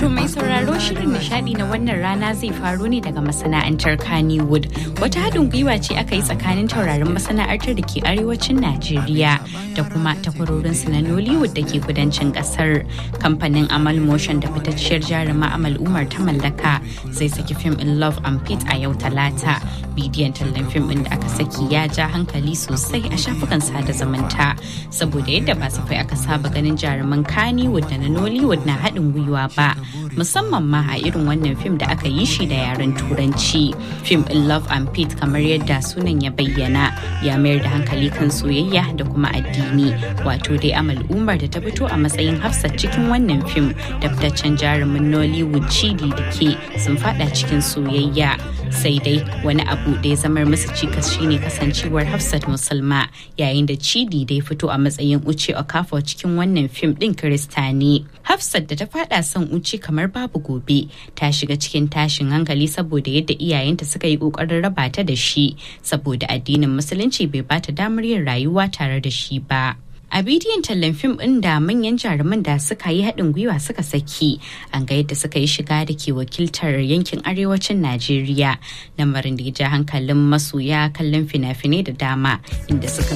To mai sauraro shirin nishadi na wannan rana zai faro ne daga masana'antar Kannywood. Wata haɗin gwiwa ce aka yi tsakanin taurarin masana'antar da ke arewacin Najeriya da kuma takwarorinsu na Nollywood da ke kudancin ƙasar. Kamfanin Amal Motion da fitacciyar jaruma Amal Umar ta mallaka zai saki fim in Love and Pete a yau talata. Bidiyon tallan fim ɗin da aka saki ya ja hankali sosai a shafukan sada zumunta saboda yadda ba safai aka saba ganin jaruman Kannywood da na Nollywood na haɗin gwiwa ba. musamman ma a irin wannan fim da aka yi shi da yaren turanci fim in love and pete kamar yadda sunan ya bayyana ya mayar da hankali kan soyayya da kuma addini wato dai amal umar da ta fito a matsayin hafsat cikin wannan fim da fitaccen jarumin nollywood chidi da ke sun fada cikin soyayya sai dai wani abu da ya zamar musu cikas shine kasancewar hafsat musulma yayin da chidi da ya fito a matsayin uce okafor cikin wannan fim din kirista ne hafsat da ta fada son uce kamar babu gobe ta shiga cikin tashin hankali saboda yadda iyayenta suka yi kokarin raba ta da shi saboda addinin musulunci bai bata damar yin rayuwa tare da shi ba a bidiyon tallan fim ɗin da manyan jaruman da suka yi haɗin gwiwa suka saki an ga yadda suka yi shiga da ke wakiltar yankin arewacin najeriya lamarin da ya ja hankalin masoya kallon fina-finai da dama inda suka